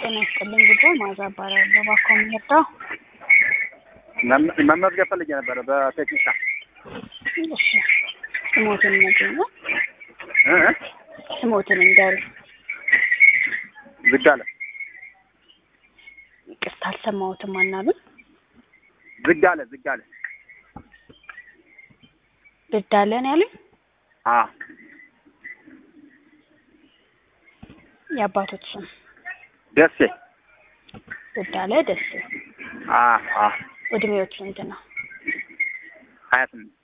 ጤና ይስጥልኝ ጉዳይ ማዛ እባላለሁ። እባክዎ ምን ልርዳው? መም- መመዝገብ ፈልጌ ነበረ በቴክኒሻን እሺ ስሞትን ነገሩ እ እ? ስሞትን እንገሩ። ዝግ አለ ይቅርታ አልሰማሁትም። አናሉኝ ዝግ አለ ዝግ አለ ብዳለን ያሉኝ አ የአባቶች ስም ደሴ ብዳለ ደስ አ አ እድሜዎች ስንት ነው? ሀያ ስምንት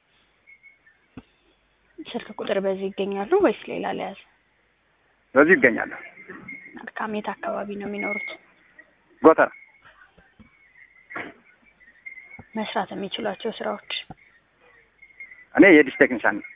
ስልክ ቁጥር በዚህ ይገኛሉ ወይስ ሌላ ለያዝ? በዚሁ ይገኛሉ። መልካም። የት አካባቢ ነው የሚኖሩት? ጎተራ መስራት የሚችሏቸው ስራዎች እኔ የዲሽ ቴክኒሻን ነኝ።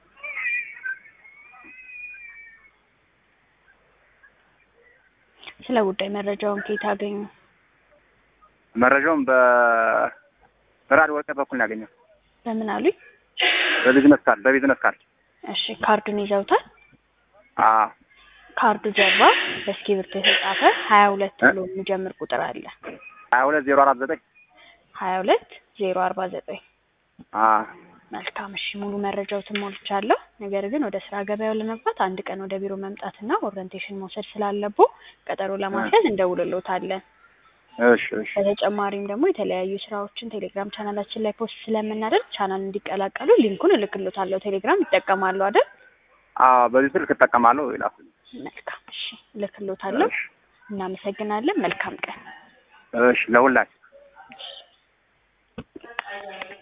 ስለ ጉዳይ መረጃውን ከየት አገኙ? መረጃውን በ በራዲዮ ወረቀት በኩል ነው ያገኘው። በምን አሉኝ? በቢዝነስ ካርድ በቢዝነስ ካርድ እሺ ካርዱን ይዘውታል? አ ካርዱ ጀርባ በእስክሪብቶ የተጻፈ ሀያ ሁለት ብሎ የሚጀምር ቁጥር አለ። ሀያ ሁለት ዜሮ አራት ዘጠኝ ሀያ ሁለት ዜሮ አርባ ዘጠኝ አ መልካም እሺ፣ ሙሉ መረጃዎትን ሞልቻለሁ። ነገር ግን ወደ ስራ ገበያው ለመግባት አንድ ቀን ወደ ቢሮ መምጣትና ኦሪንቴሽን መውሰድ ስላለቦ ቀጠሮ ለማስያዝ እንደውልሎታለን። እሺ እሺ በተጨማሪም ደግሞ የተለያዩ ስራዎችን ቴሌግራም ቻናላችን ላይ ፖስት ስለምናደርግ ቻናል እንዲቀላቀሉ ሊንኩን እልክሎታለሁ። ቴሌግራም ይጠቀማሉ አይደል? አ በዚህ ስልክ እጠቀማለሁ ይላል። መልካም እሺ፣ እልክሎታለሁ። እሺ እናመሰግናለን። መልካም ቀን። እሺ ለሁላችሁ